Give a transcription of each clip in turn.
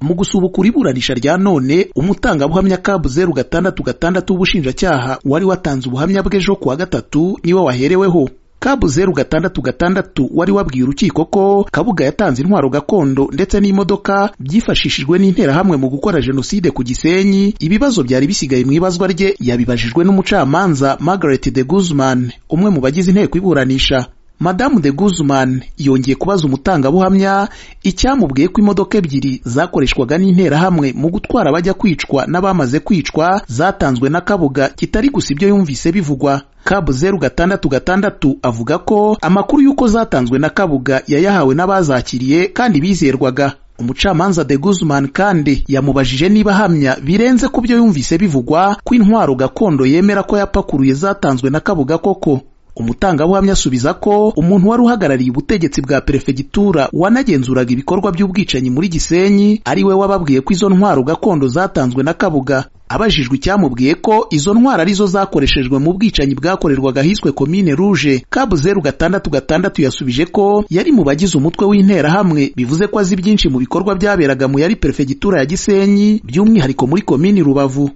mu gusubukura iburanisha rya none umutangabuhamya cab zeru gatandatu gatandatu w'ubushinjacyaha wari watanze ubuhamya bwe ejo kuwa gatatu niwe wahereweho kabu zeru gatandatu gatandatu wari wabwiye urukiko ko kabuga yatanze intwaro gakondo ndetse n'imodoka byifashishijwe n'interahamwe mu gukora jenoside ku gisenyi ibibazo byari bisigaye mu ibazwa rye yabibajijwe n'umucamanza margaret de guzman umwe mu bagize inteko iburanisha madamu de guzman yongeye kubaza umutangabuhamya icyamubwiye ko imodoka ebyiri zakoreshwaga n'interahamwe mu gutwara abajya kwicwa n'abamaze kwicwa zatanzwe na kabuga kitari gusa ibyo yumvise bivugwa kabu zeru gatandatu gatandatu avuga ko amakuru y'uko zatanzwe na kabuga yayahawe n'abazakiriye kandi bizerwaga umucamanza de guzman kandi yamubajije niba ahamya birenze ku byo yumvise bivugwa ko intwaro gakondo yemera ko yapakuruye zatanzwe na kabuga koko umutangabuhamya asubiza ko umuntu wari uhagarariye ubutegetsi bwa perefegitura wanagenzuraga ibikorwa by'ubwicanyi muri gisenyi ari we wababwiye ko izo ntwaro gakondo zatanzwe na kabuga abajijwe icyamubwiye ko izo ntwaro arizo zakoreshejwe mu bwicanyi bwakorerwaga ahiswe komine ruje kabu zeru gatandatu gatandatu yasubije ko yari mu bagize umutwe w'interahamwe bivuze ko azi byinshi mu bikorwa byaberaga mu yari perefegitura ya gisenyi by'umwihariko muri komini rubavu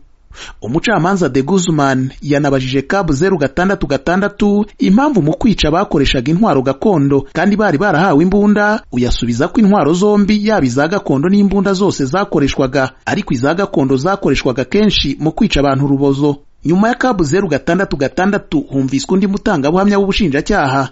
umucamanza de guzman yanabajije kabu zeru gatandatu gatandatu impamvu mu kwica bakoreshaga intwaro gakondo kandi bari barahawe imbunda uyasubiza ko intwaro zombi yaba iza gakondo n'imbunda zose zakoreshwaga ariko iza gakondo zakoreshwaga kenshi mu kwica abantu urubozo nyuma ya kabu zeru gatandatu gatandatu humviswe undi mutangabuhamya w'ubushinjacyaha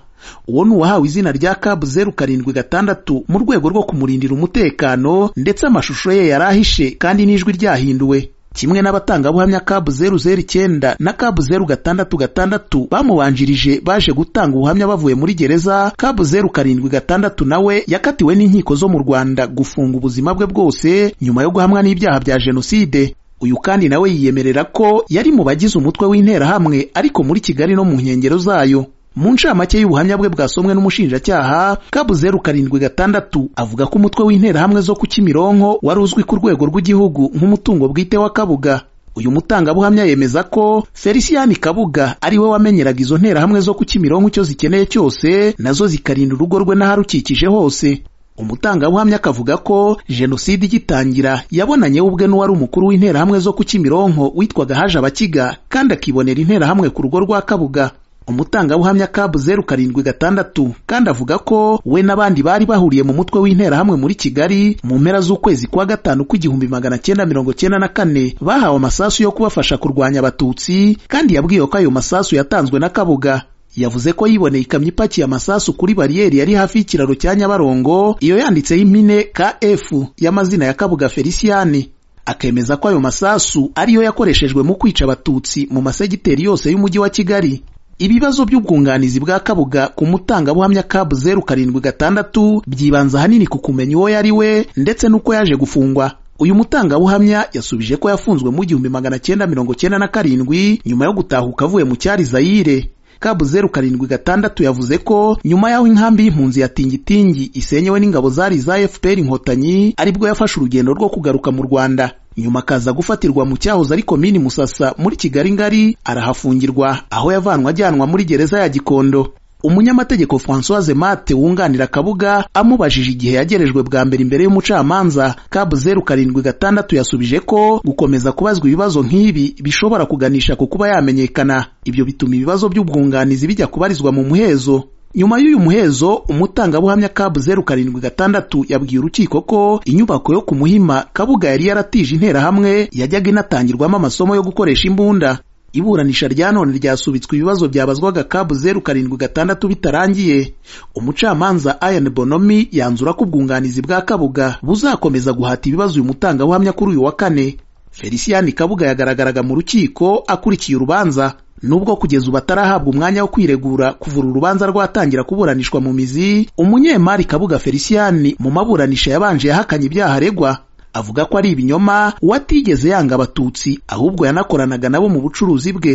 uwo ni uwahawe izina rya kabu zeru karindwi gatandatu mu rwego rwo kumurindira umutekano ndetse amashusho ye yari ahishe kandi n'ijwi ryahinduwe kimwe n'abatangabuhamya kabu zeru zeru icyenda na kabu zeru gatandatu gatandatu bamubanjirije baje gutanga ubuhamya bavuye muri gereza kabu zeru karindwi gatandatu nawe yakatiwe n'inkiko zo mu rwanda gufunga ubuzima bwe bwose nyuma yo guhamwa n'ibyaha bya jenoside uyu kandi nawe yiyemerera ko yari mu bagize umutwe w'interahamwe ariko muri kigali no mu nkengero zayo mu ncamake y'ubuhamya bwe bwasomwe n'umushinjacyaha kabu zeru karindwi gatandatu avuga ko umutwe w'interahamwe zo ku kimironko wari uzwi ku rwego rw'igihugu nk'umutungo bwite wa kabuga uyu mutangabuhamya yemeza ko feliciyani kabuga ari we wamenyeraga izo nterahamwe zo ku kimironko icyo zikeneye cyose nazo zikarinda urugo rwe n'aharukikije hose umutangabuhamya akavuga ko jenoside igitangira yabonanye ubwe n'uwari umukuru w'interahamwe zo ku kimironko witwaga haje abakiga kandi akibonera interahamwe ku rugo rwa kabuga umutangabuhamya kabu zeru karindwi gatandatu kandi avuga ko we n'abandi bari bahuriye mu mutwe w'interahamwe muri kigali mu mpera z'ukwezi kwa gatanu kw'igihumbi magana cyenda mirongo cyenda na kane bahawe amasasu yo kubafasha kurwanya abatutsi kandi yabwiwe ko ayo masasu yatanzwe na kabuga yavuze ko yiboneye ikamyo ipakiye amasasu kuri bariyeri yari hafi y'ikiraro cya nyabarongo iyo yanditseho impine kf y'amazina ya kabuga feliciyani akemeza ko ayo masasu ariyo yakoreshejwe mu kwica abatutsi mu masegiteri yose y'umujyi wa kigali ibibazo by'ubwunganizi bwa kabuga ku mutangabuhamya kabu zeru karindwi gatandatu byibanza ahanini ku kumenya uwo yari we ndetse n'uko yaje gufungwa uyu mutangabuhamya yasubije ko yafunzwe mu gihumbi magana cyenda mirongo cyenda na karindwi nyuma yo gutahuka avuye mu cyari zayire kabu zeru karindwi gatandatu yavuze ko nyuma y'aho inkambi y'impunzi ya tingitingi isenyewe n'ingabo zari za fpr inkotanyi aribwo yafashe urugendo rwo kugaruka mu rwanda nyuma akaza gufatirwa mu cyahoze ari komini musasa muri kigali ngari arahafungirwa aho yavanwa ajyanwa muri gereza ya gikondo umunyamategeko francoise mate wunganira kabuga amubajije igihe yagerejwe bwa mbere imbere y'umucamanza kabu zeru karindwi gatandatu yasubije ko gukomeza kubazwa ibibazo nk'ibi bishobora kuganisha ku kuba yamenyekana ibyo bituma ibibazo by'ubwunganizi bijya kubarizwa mu muhezo nyuma y'uyu muhezo umutangabuhamya kabu zeru karindwi gatandatu yabwiye urukiko ko inyubako yo ku muhima kabuga yari yaratije interahamwe yajyaga inatangirwamo amasomo yo gukoresha imbunda iburanisha rya none ryasubitswe ibibazo byabazwaga kabu zeru karindwi gatandatu bitarangiye umucamanza ayan bonomi yanzura ko ubwunganizi bwa kabuga buzakomeza guhata ibibazo uyu mutangabuhamya kuri uyu wa kane feliciyani kabuga yagaragaraga mu rukiko akurikiye urubanza nubwo kugeza ubu atarahabwa umwanya wo kwiregura kuvura urubanza rwatangira kuburanishwa mu mizi umunyemari kabuga feliciyani mu maburanisha yabanje yahakanye ibyaha aregwa avuga ko ari ibinyoma uwatigeze yanga abatutsi ahubwo yanakoranaga nabo mu bucuruzi bwe